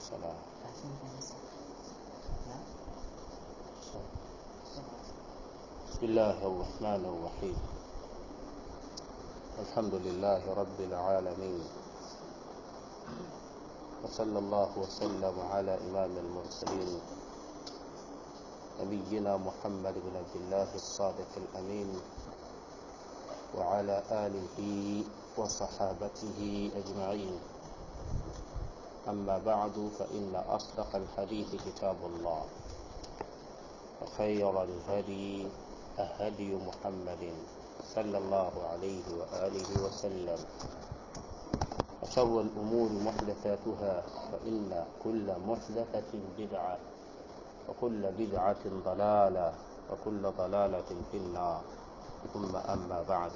السلام بسم الله الرحمن الرحيم الحمد لله رب العالمين وصلى الله وسلم على إمام المرسلين نبينا محمد بن عبد الله الصادق الأمين وعلى آله وصحابته أجمعين أما بعد فإن أصدق الحديث كتاب الله وخير الهدي هدي محمد صلى الله عليه وآله وسلم وشر الأمور محدثاتها فإن كل محدثة بدعة وكل بدعة ضلالة وكل ضلالة في النار ثم أما بعد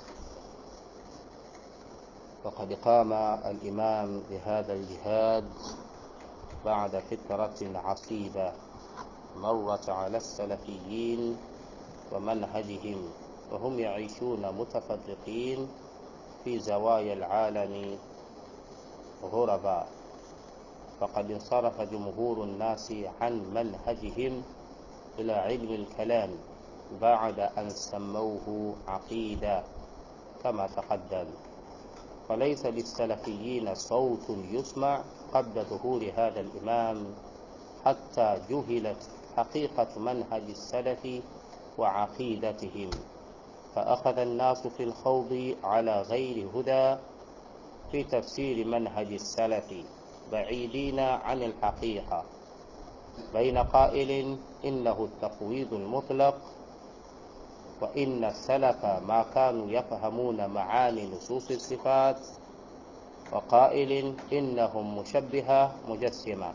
فقد قام الإمام بهذا الجهاد بعد فترة عصيبة مرت على السلفيين ومنهجهم وهم يعيشون متفرقين في زوايا العالم غربا فقد انصرف جمهور الناس عن منهجهم إلى علم الكلام بعد أن سموه عقيدة كما تقدم فليس للسلفيين صوت يسمع قبل ظهور هذا الإمام حتى جهلت حقيقة منهج السلف وعقيدتهم فأخذ الناس في الخوض على غير هدى في تفسير منهج السلف بعيدين عن الحقيقة بين قائل إنه التفويض المطلق وإن السلف ما كانوا يفهمون معاني نصوص الصفات وقائل إنهم مشبهة مجسمة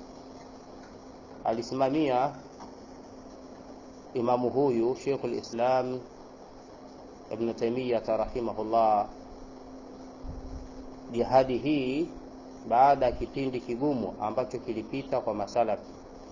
alisimamia imamu huyu Sheikhul Islam Ibn Taymiyyah rahimahullah jihadi hii baada ya kipindi kigumu ambacho kilipita kwa masalafi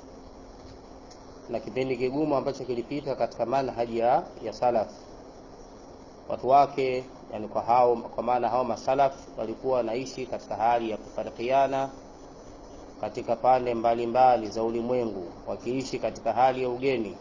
na kipindi kigumu ambacho kilipita katika manhaji ya, ya salaf watu wake yani kwa hao kwa maana hao masalaf walikuwa wanaishi katika hali ya kufarikiana katika pande mbalimbali za ulimwengu wakiishi katika hali ya ugeni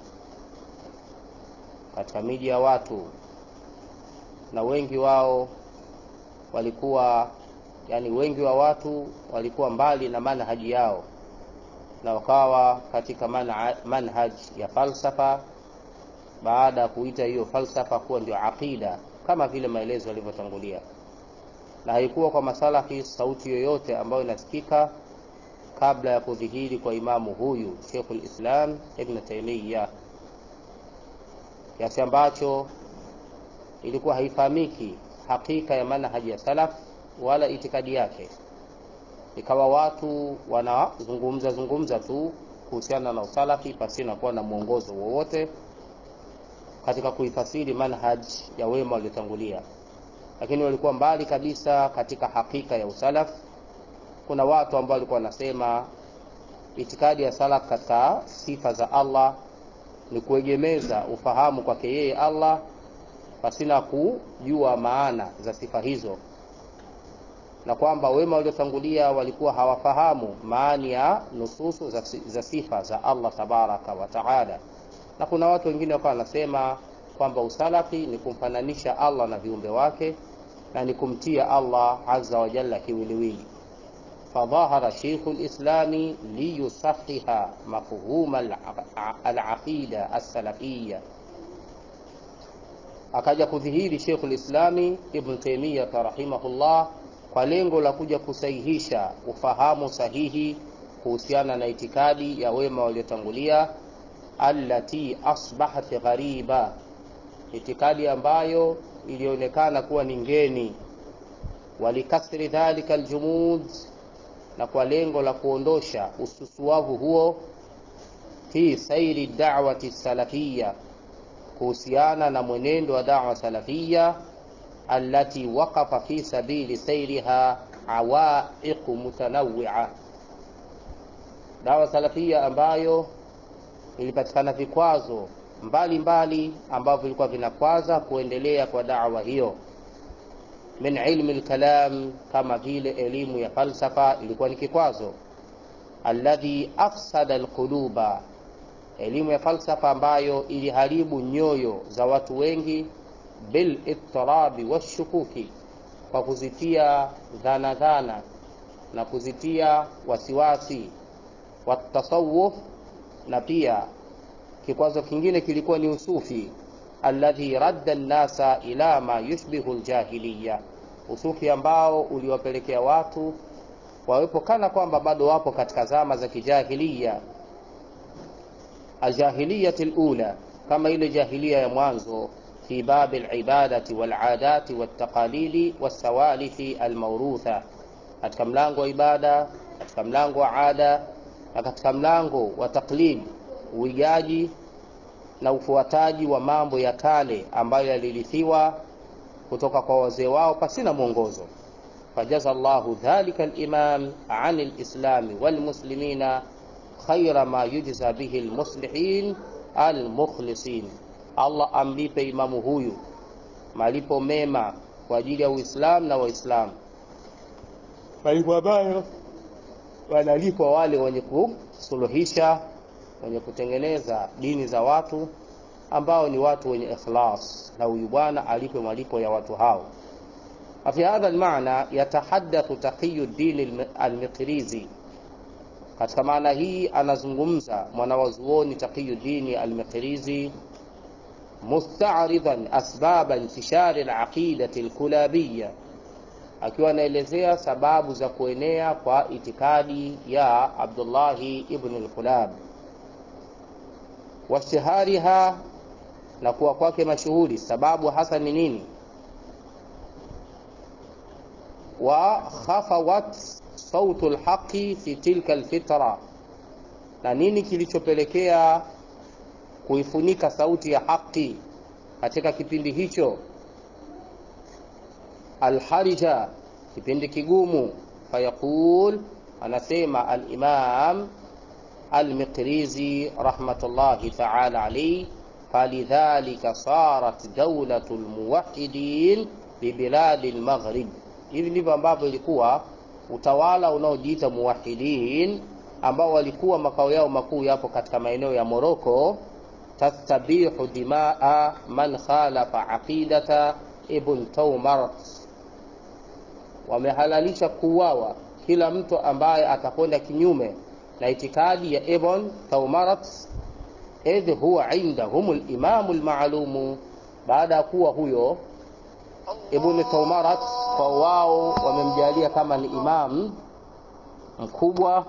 katika miji ya watu na wengi wao walikuwa yani wengi wa watu walikuwa mbali na manhaji yao na wakawa katika manhaj ya falsafa baada ya kuita hiyo falsafa kuwa ndio aqida kama vile maelezo yalivyotangulia na haikuwa kwa masalafi sauti yoyote ambayo inasikika kabla ya kudhihiri kwa imamu huyu Sheikhul Islam Ibn Taymiyyah kiasi ambacho ilikuwa haifahamiki hakika ya manhaji ya salaf wala itikadi yake ikawa watu wanazungumza zungumza tu kuhusiana na usalafi pasina kuwa na mwongozo wowote katika kuifasiri manhaj ya wema waliotangulia lakini walikuwa mbali kabisa katika hakika ya usalaf kuna watu ambao walikuwa wanasema itikadi ya salaf katika sifa za Allah ni kuegemeza ufahamu kwake yeye Allah pasina kujua maana za sifa hizo na kwamba wema waliotangulia walikuwa hawafahamu maani ya nususu za, za sifa za Allah tabaraka wa taala na kuna watu wengine wakawa wanasema kwamba usalafi ni kumfananisha Allah na viumbe wake na ni kumtia Allah azza wa jalla kiwiliwili فظهر شيخ الإسلام ليصحح مفهوم العقيدة السلفية akaja kudhihiri Sheikh Islami Ibn Taymiyyah rahimahullah kwa lengo la kuja kusahihisha ufahamu sahihi kuhusiana na itikadi ya wema waliotangulia allati asbahat ghariba, itikadi ambayo ilionekana kuwa ni ngeni. Walikasri dhalika aljumud, na kwa lengo la kuondosha ususuavu huo fi sairi da'wati salafia, kuhusiana na mwenendo wa da'wa salafia allati waqafa fi sabili sairiha awaiq mutanawwi'a, dawa salafia ambayo ilipatikana vikwazo mbalimbali ambavyo vilikuwa vinakwaza kuendelea kwa dawa hiyo min ilmi lkalam, kama vile elimu ya falsafa ilikuwa ni kikwazo, alladhi afsada alquluba, elimu ya falsafa ambayo iliharibu nyoyo za watu wengi, bil ittirabi washukuki, kwa kuzitia dhana dhana na kuzitia wasiwasi, watasawuf, na pia kikwazo kingine kilikuwa ni usufi, alladhi radda nnasa ila ma yushbihu ljahiliya, usufi ambao uliwapelekea watu wawepo kana kwamba bado wapo katika zama za kijahiliya, aljahiliyati lula, kama ile jahilia ya mwanzo, fi babi libadati waladati waltaqalidi walsawalifi almaurutha, katika mlango wa ibada, katika mlango wa ada na katika mlango wa taklid, uigaji na ufuataji wa mambo ya kale ambayo yalirithiwa kutoka kwa wazee wao pasina mwongozo. fajaza llahu dhalika limam an lislami walmuslimina khaira ma yujza bihi lmuslihin almukhlisin, Allah amlipe imamu huyu malipo mema kwa ajili ya Uislamu na Waislamu, malipo ambayo wanalipwa wale wenye kusuluhisha, wenye kutengeneza dini za watu ambao ni watu wenye ikhlas, na huyu bwana alipe malipo ya watu hao. Fi hadha almaana yatahadathu taqiyu ddin almiqrizi, katika maana hii anazungumza mwanawazuoni Taqiyu ddini almiqrizi musta'ridan asbaba intishari alaqidati alkulabiya, akiwa anaelezea sababu za kuenea kwa itikadi ya Abdullahi ibn al-Kulab washtihariha na kuwa kwake mashuhuri. Sababu hasa ni nini? wa khafawat sautu lhaqi fi tilka alfitra, na nini kilichopelekea kuifunika sauti ya haki katika kipindi hicho. Alharija, kipindi kigumu. Fayaqul, anasema Alimam Almiqrizi rahmatullahi taala alayhi, falidhalika sarat daulatu lmuwahidin bibiladi lmaghrib. Hivi ndivyo ambavyo ilikuwa utawala unaojiita muwahidin ambao walikuwa makao yao makuu yapo katika maeneo ya Moroko tastabihu dimaa man khalafa aqidata ibn Tawmarat, wamehalalisha kuuawa kila mtu ambaye atakwenda kinyume na itikadi ya Ibn Tawmarat, idh huwa indahum limamu lmaalumu, baada ya kuwa huyo Ibn Tawmarat kwa wao wamemjalia kama ni imam mkubwa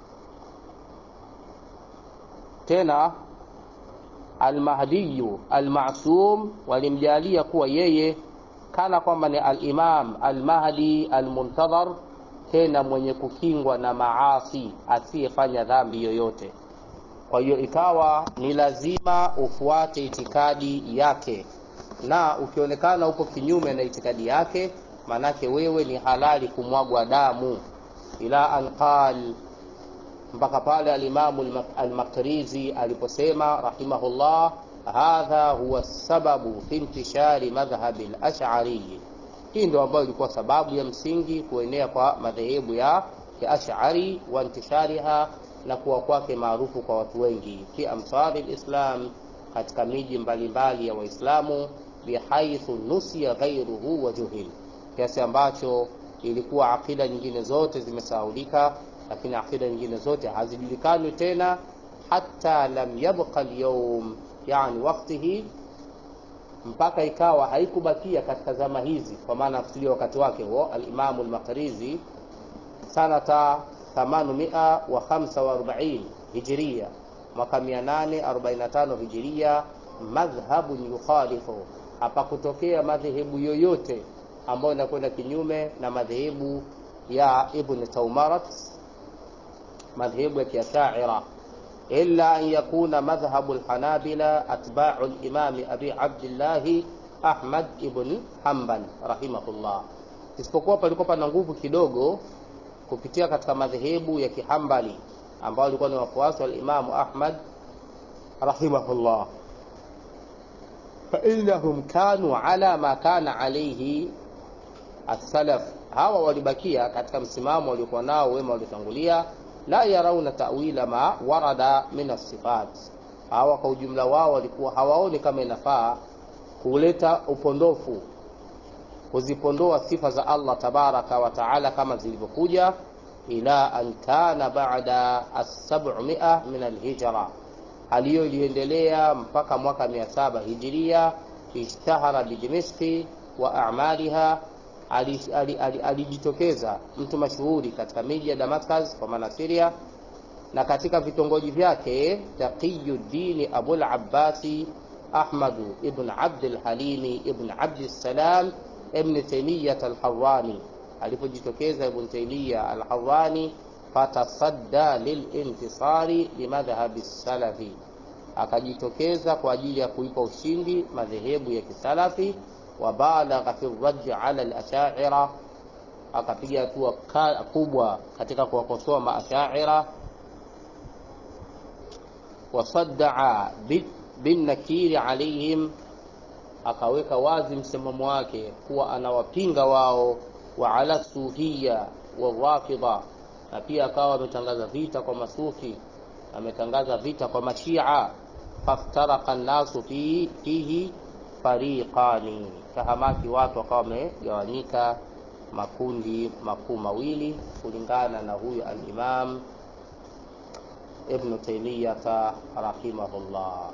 tena Almahdiyu almasum walimjalia kuwa yeye kana kwamba ni alimam almahdi almuntadhar, tena mwenye kukingwa na maasi, asiyefanya dhambi yoyote. Kwa hiyo ikawa ni lazima ufuate itikadi yake, na ukionekana uko kinyume na itikadi yake, manake wewe ni halali kumwagwa damu. ila an qal mpaka pale alimamu Almakrizi aliposema rahimahullah, hadha huwa sababu fi intishari madhhabi al-ash'ari. Hii ndio ambayo ilikuwa sababu ya msingi kuenea kwa madhehebu ya Ash'ari wa intishariha, na kuwa kwake maarufu kwa watu wengi fi amsari lislam, katika miji mbalimbali ya Waislamu, bihaithu nusiya ghairuhu wa juhil, kiasi ambacho ilikuwa akida nyingine zote zimesahaulika lakini akida nyingine zote hazijulikani tena, hata lam yabqa alyawm, yani waktihi, mpaka ikawa haikubakia katika zama hizi, kwa maana kusudia wakati wake huo alimamu Almakrizi sanata 845 hijiria, mwaka 845 hijiria, madhhabun yukhalifu, hapakutokea madhehebu yoyote ambayo inakwenda kinyume na madhehebu ya Ibn Tawmarat madhehebu ya Kiashaira, illa an yakuna madhhabu lhanabila atbau limami abi abdillahi Ahmad ibn Hanbal rahimahullah, isipokuwa palikuwa pana nguvu kidogo kupitia katika madhehebu ya Kihambali ambao walikuwa ni wafuasi wa Imamu Ahmad rahimahullah, fa innahum kanu ala ma kana alayhi as-salaf, hawa walibakia katika msimamo waliokuwa nao wema waliotangulia la yarauna tawila ma warada min assifat hawa kwa ujumla wao walikuwa hawaoni kama inafaa kuleta upondofu kuzipondoa sifa za allah tabaraka wa taala kama zilivyokuja ila an kana bada assabmia min alhijra hali hiyo iliendelea mpaka mwaka mia saba hijiria ishtahara bidimishki wa amaliha alijitokeza ali, ali, ali mtu mashuhuri katika miji ya damascus kwa maana siria na katika vitongoji vyake taqiyuddini abul abbasi ahmadu ibn abdilhalimi ibn abdissalam ibn taimiyat alharani alipojitokeza ibn taimiya alharani fatasadda lilintisari limadhhabi salafi akajitokeza kwa ajili ya kuipa ushindi madhehebu ya kisalafi wabalagha fi raddi ala lashaira akapiga hatua kubwa katika kuwakosoa maashaira wasaddaa binnakiri alaihim akaweka wazi msimamo wake kuwa anawapinga wao wa ala sufia warafidha na pia akawa ametangaza vita kwa masufi ametangaza vita kwa mashia faftaraka nnasu fi, fihi fariqani kahamaki watu wakawa wamegawanyika makundi makuu mawili kulingana na huyu alimam ibnu taimiyata rahimahullah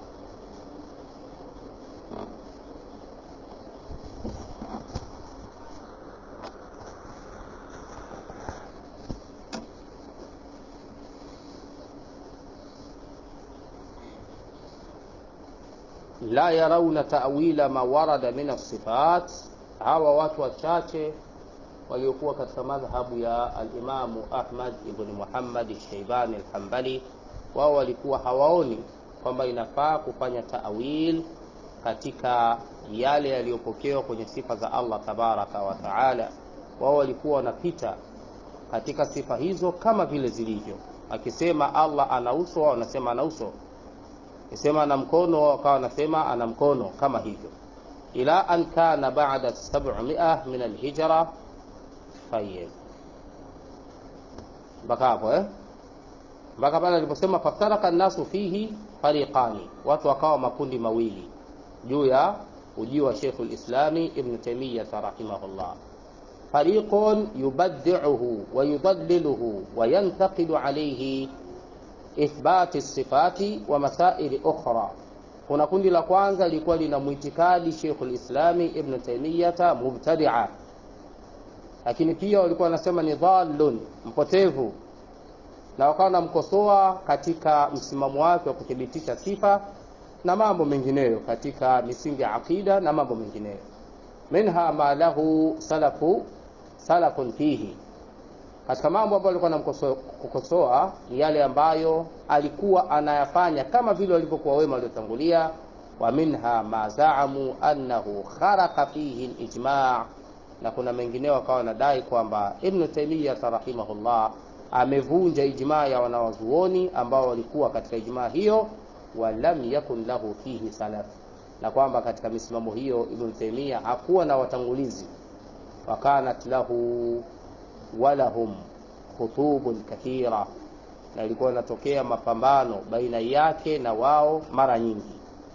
la yarauna tawila ma warada min assifat hawa watu wachache waliokuwa katika madhhabu ya alimamu ahmad ibni muhammad shaibani alhambali wao walikuwa hawaoni kwamba inafaa kufanya tawil katika yale yaliyopokewa kwenye sifa za allah tabaraka wa taala wao walikuwa wanapita katika sifa hizo kama vile zilivyo akisema allah ana uso wao wanasema ana uso akisema ana mkono wao wakawa wanasema ana mkono kama hivyo ila an kana bada 700 min alhijra tayib mpaka hapo eh mpaka pale aliposema faftaraka nnasu fihi fariqani watu wakawa makundi mawili juu ya ujio wa shekhu lislami ibnu taimiyata rahimahullah fariqun yubadiuhu wayudaliluhu wayantaqidu alaihi ithbati sifati wa masaili ukhra kuna kundi la kwanza lilikuwa lina mwitikadi shekhu lislami ibnu taimiyata mubtadia lakini pia walikuwa wanasema ni dhalun mpotevu na wakawa wanamkosoa katika msimamo wake wa kuthibitisha sifa na mambo mengineyo katika misingi ya aqida na mambo mengineyo minha ma lahu salafu salafun fihi katika mambo ambayo alikuwa anamkosoa ni yale ambayo alikuwa anayafanya kama vile walivyokuwa wema waliotangulia wa minha ma zaamu annahu kharaqa fihi lijma na kuna mengineo akawa wanadai kwamba ibnu taimiyata rahimahullah amevunja ijmaa ya wanawazuoni ambao walikuwa katika ijmaa hiyo walam yakun lahu fihi salaf na kwamba katika misimamo hiyo ibnu taimia hakuwa na watangulizi wakanat lahu walahum khutubun kathira na ilikuwa inatokea mapambano baina yake na wao mara nyingi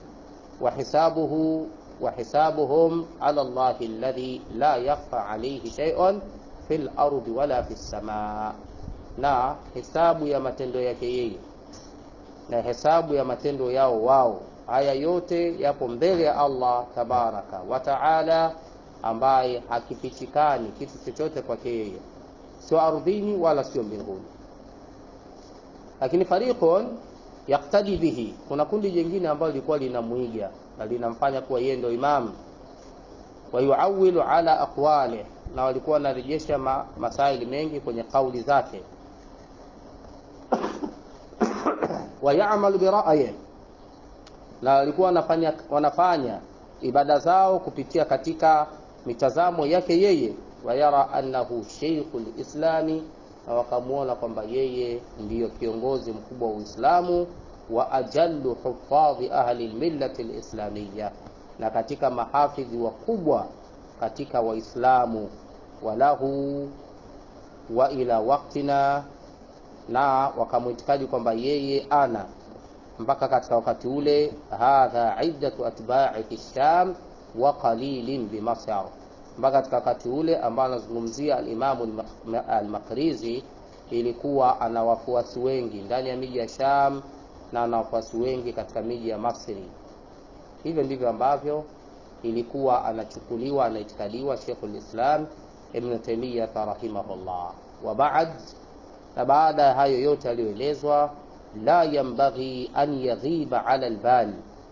wahisabuhu wahisabuhum ala llahi alladhi la yakhfa alayhi shay'un fi lardi wala fi lsamaa na hesabu ya matendo yake yeye na hesabu ya matendo yao wao haya yote yapo mbele ya allah tabaraka wa taala ambaye hakifichikani kitu chochote kwake yeye sio ardhini wala sio mbinguni lakini fariqun yaktadi bihi kuna kundi jingine ambalo lilikuwa linamwiga na linamfanya kuwa yeye ndio imamu wayuawilu ala aqwalih na walikuwa wanarejesha ma, masaili mengi kwenye kauli zake wayamalu birayi na walikuwa wanafanya, wanafanya ibada zao kupitia katika mitazamo yake yeye wayara annahu sheikhu lislami na wakamwona kwamba yeye ndiyo kiongozi mkubwa wa uislamu wa ajallu hufadhi ahli lmillati lislamiya na katika mahafidhi wakubwa katika waislamu walahu wa ila waktina na wakamwitikadi kwamba yeye ana mpaka katika wakati ule hadha iddatu atba'i fi sham wa qalilin bimasar mpaka katika wakati ule ambao anazungumzia alimamu almaqrizi ilikuwa ana wafuasi wengi ndani ya miji ya sham na ana wafuasi wengi katika miji ya masri hivyo ndivyo ambavyo ilikuwa anachukuliwa anaitikadiwa sheikhul islam ibn taymiyah rahimahullah wa ba'd na baada ya hayo yote aliyoelezwa la yambaghi an yaghiba ala albal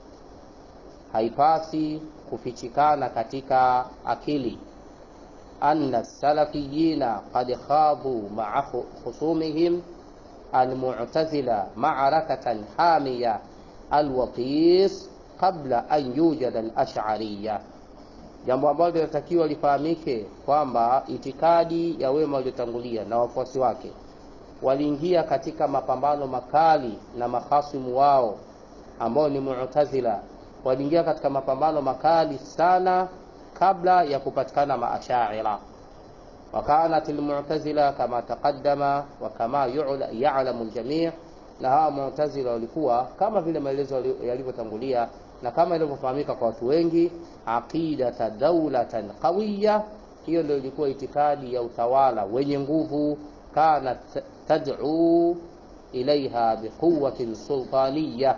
haipasi kufichikana katika akili anna salafiyina qad khadu maa khusumihim almu'tazila ma'arakatan hamiya alwatis qabla an yujada alash'ariyya jambo ambalo linatakiwa lifahamike kwamba itikadi ya wema waliotangulia na wafuasi wake waliingia katika mapambano makali na mahasimu wao ambao ni mu'tazila waliingia katika mapambano makali sana kabla ya kupatikana maashaira wakanat almu'tazila kama taqaddama wa kama ya'lamu aljami' na hawa mu'tazila walikuwa kama vile maelezo yalivyotangulia na kama ilivyofahamika kwa watu wengi aqidata dawlatan qawiya hiyo ndio ilikuwa itikadi ya utawala wenye nguvu kanat tad'u ilaiha biquwatin sultaniya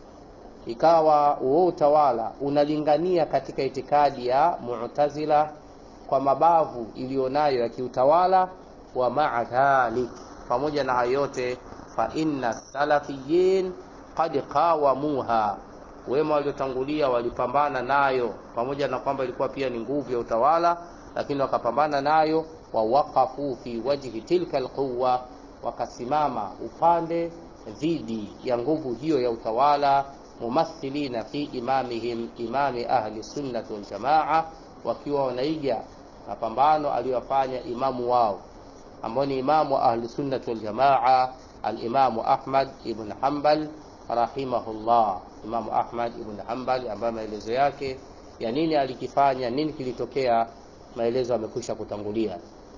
ikawa huo utawala unalingania katika itikadi ya mu'tazila kwa mabavu iliyonayo ya kiutawala wa ma'a dhalik pamoja na hayo yote fa inna salafiyin qad qawamuha wema waliotangulia walipambana nayo pamoja na kwamba ilikuwa pia ni nguvu ya utawala lakini wakapambana nayo wa waqafu fi wajhi tilka alquwa wakasimama upande dhidi ya nguvu hiyo ya utawala mumathilina fi imamihim imami ahli sunnati wal jamaa wakiwa wanaiga mapambano aliyofanya imamu wao ambao ni imamu wa ahli sunnati wal jamaa alimamu Ahmad ibn Hanbal rahimahullah imamu Ahmad ibn Hanbal ambaye maelezo yake ya nini alikifanya nini kilitokea maelezo yamekwisha kutangulia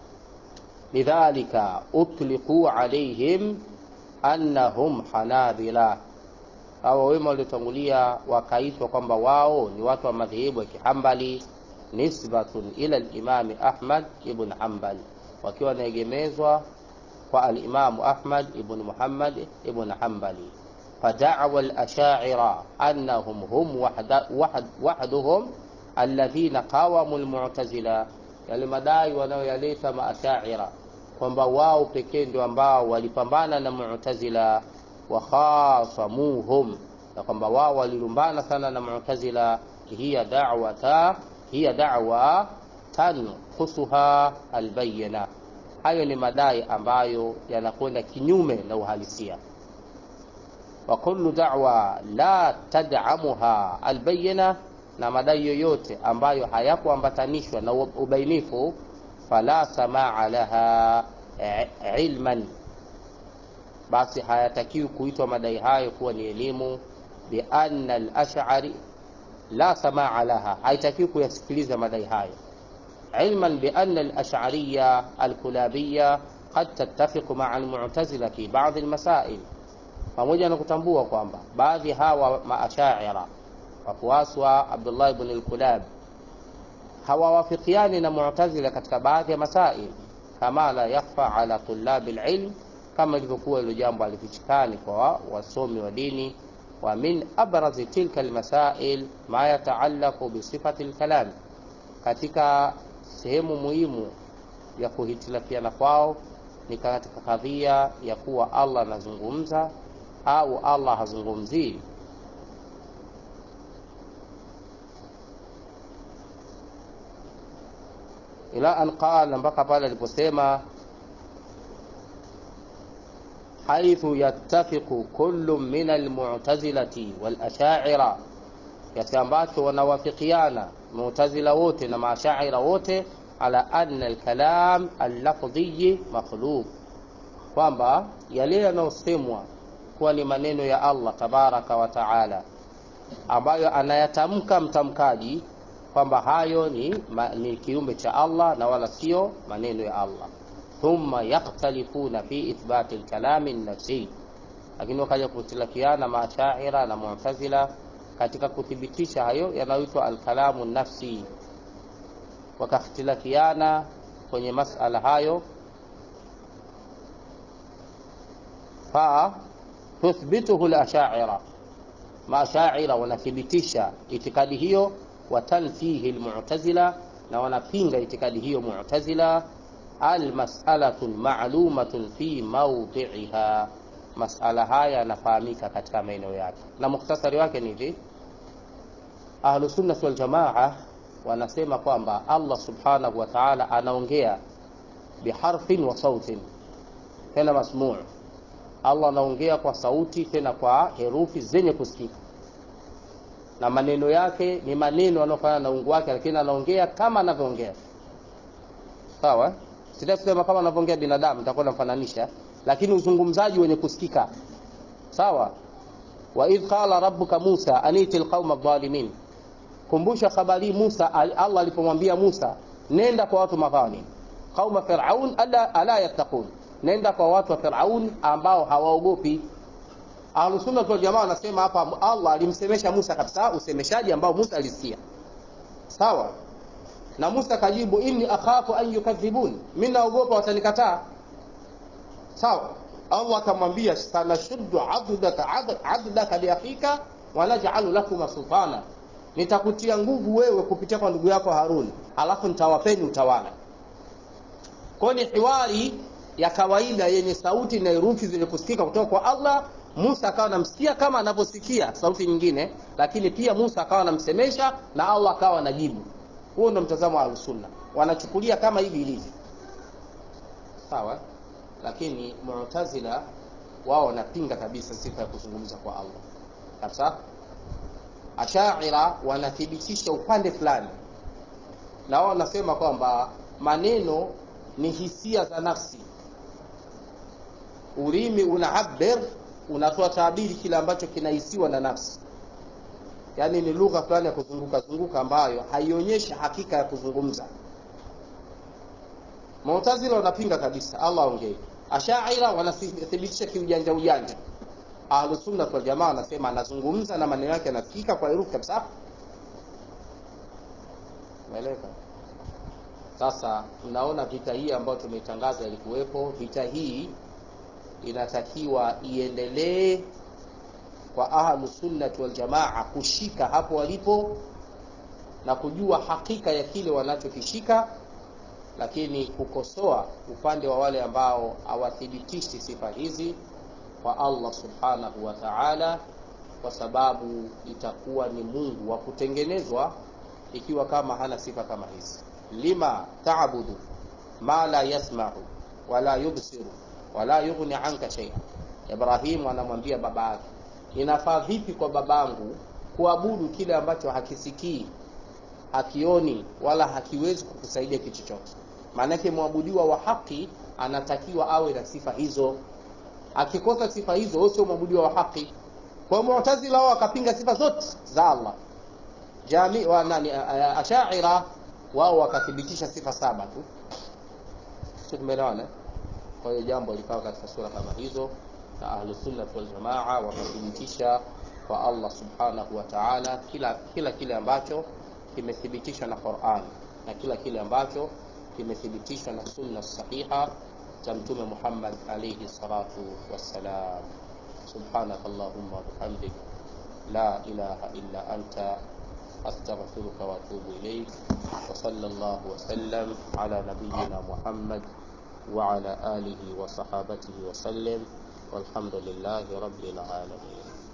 lidhalika utliqu alaihim annahum hanabila hawa wema waliotangulia wakaitwa kwamba wao ni watu wa madhehebu ya kihambali nisbatun ila limami ahmad ibn hanbal wakiwa wanaegemezwa kwa alimamu ahmad ibn muhammad ibn hanbali fadawa alashaira annahum hum wahda, wahd, wahduhum alladhina qawamu almu'tazila yale madai wanayoyaleta maashaira kwamba wao pekee ndio ambao walipambana na mu'tazila wa khasamuhum na kwamba wao walilumbana sana na mu'tazila hiya da'wata hiya da'wa tanqusuha albayna hayo ni madai ambayo yanakwenda kinyume na uhalisia wa kullu da'wa la tad'amuha albayna na madai yoyote ambayo hayakuambatanishwa na ubainifu fala samaa laha ilman basi hayatakiwi kuitwa madai hayo kuwa ni elimu bianna al-ash'ari la samaa laha haitakiwi kuyasikiliza madai hayo ilman bianna al-ash'ariyya al-kulabiyya qad tattafiqu ma'a al-mu'tazila fi ba'd al-masail pamoja na kutambua kwamba baadhi hawa maashaira wafuasi wa Abdullah ibn al-Kulab hawawafikiani na Mu'tazila katika baadhi ya masail kama la yakhfa ala tulabi al-ilm kama ilivyokuwa hilo jambo alifichikani kwa wasomi wa dini wa min abrazi tilka almasail ma yataallaqu bi sifati alkalam katika sehemu muhimu ya kuhitilafiana kwao ni katika kadhia ya kuwa Allah anazungumza au Allah hazungumzii ila an qala mpaka pale aliposema haithu yattafiqu kullu min almu'tazilati wal asha'ira kiasi ambacho wanawafikiana mu'tazila wote na maashaira wote ala anna alkalam allafdhi makhluq kwamba yale yanayosemwa kuwa ni maneno ya Allah tabaraka wa taala ambayo anayatamka mtamkaji kwamba hayo ni, ma, ni kiumbe cha Allah na wala sio maneno ya Allah thumma yakhtalifuna fi ithbati lkalami nafsi, lakini wakaja kuhtilafiana Maashaira na Mu'tazila katika kuthibitisha hayo yanayoitwa alkalamu nafsi, wakakhtilafiana kwenye masala hayo fa tuthbituhu lashaira, maashaira wanathibitisha itikadi hiyo, watanfihi lmu'tazila, na wanapinga itikadi hiyo Mu'tazila. Almasalatu ma'lumatun fi mawdi'iha, masala haya yanafahamika katika maeneo yake, na mukhtasari wake ni hivi: Ahlusunnati waljamaa wanasema kwamba Allah subhanahu wa ta'ala anaongea biharfin wa sautin, tena masmuu Allah anaongea kwa sauti tena kwa herufi zenye kusikika, na maneno yake ni maneno yanayofanana na ungu wake, lakini anaongea kama anavyoongea. Sawa, sitasema kama anavyoongea binadamu, nitakuwa namfananisha, lakini uzungumzaji wenye kusikika. Sawa. wa idh qala rabbuka Musa aniti alqauma adh-dhalimin, kumbusha habari Musa, Allah alipomwambia Musa, nenda kwa watu madhalim, qauma fir'aun ala, ala yattaqun nenda kwa watu wa Firaun ambao hawaogopi. Ahlusunna wal jamaa wanasema hapa Allah alimsemesha Musa kabisa, usemeshaji ambao Musa alisikia. Sawa, na Musa kajibu inni akhafu an yukadhibun, mimi naogopa watanikataa. Sawa, Allah akamwambia sanashuddu adudaka adudaka liakhika wa naj'alu lakuma sultana, nitakutia nguvu wewe kupitia kwa ndugu yako Harun, alafu nitawapeni utawala. Kwa ni hiwari ya kawaida yenye sauti na herufi zenye kusikika kutoka kwa Allah. Musa akawa anamsikia kama anavyosikia sauti nyingine, lakini pia Musa akawa anamsemesha na Allah akawa anajibu. Huo ndio mtazamo wa Ahlusunna, wanachukulia kama hivi ilivyo, sawa. Lakini Mu'tazila wao wanapinga kabisa sifa ya kuzungumza kwa Allah kabisa. Ashaira wanathibitisha upande fulani, na wao wanasema kwamba maneno ni hisia za nafsi Ulimi unaabir unatoa tabiri kile ambacho kinahisiwa na nafsi, yaani ni lugha fulani ya kuzunguka zunguka ambayo haionyeshi hakika ya kuzungumza. Mu'tazila wanapinga kabisa Allah aongee. Ashaira wanathibitisha kiujanja ujanja. Ahlus Sunna wal Jamaa wanasema anazungumza na maneno yake yanasikika kwa herufi kabisa. Umeeleka? Sasa mnaona vita hii ambayo tumeitangaza ilikuwepo. Vita hii inatakiwa iendelee kwa ahlu sunnati wal jamaa kushika hapo walipo na kujua hakika ya kile wanachokishika, lakini kukosoa upande wa wale ambao hawathibitishi sifa hizi kwa Allah subhanahu wa ta'ala, kwa sababu itakuwa ni Mungu wa kutengenezwa ikiwa kama hana sifa kama hizi. Lima taabudu ma la yasma'u wala yubsiru wala yughni anka shay'a. Ibrahimu anamwambia baba yake, inafaa vipi kwa babangu kuabudu kile ambacho hakisikii, hakioni, wala hakiwezi kukusaidia kitu chochote? Maanake mwabudiwa wa haki anatakiwa awe na sifa hizo. Akikosa sifa hizo, wewe sio mwabudiwa wa haki. Kwa Mu'tazila wao wakapinga sifa zote za Allah. Jami wa nani, Ashaira wao wakathibitisha sifa saba tu. Sio, tumeelewana? Kwa hiyo jambo likawa katika sura kama hizo, na Ahlusunna wal Jamaa wakathibitisha kwa Allah subhanahu wa ta'ala kila kila kile ambacho kimethibitishwa na Qur'an na kila kile ambacho kimethibitishwa na sunna sahiha za Mtume Muhammad alayhi salatu wassalam. Subhanaka Allahumma wa bihamdik la ilaha illa anta astaghfiruka wa atubu ilayk wa sallallahu wa sallam ala nabiyyina Muhammad وعلى آله وصحابته وسلم والحمد لله رب العالمين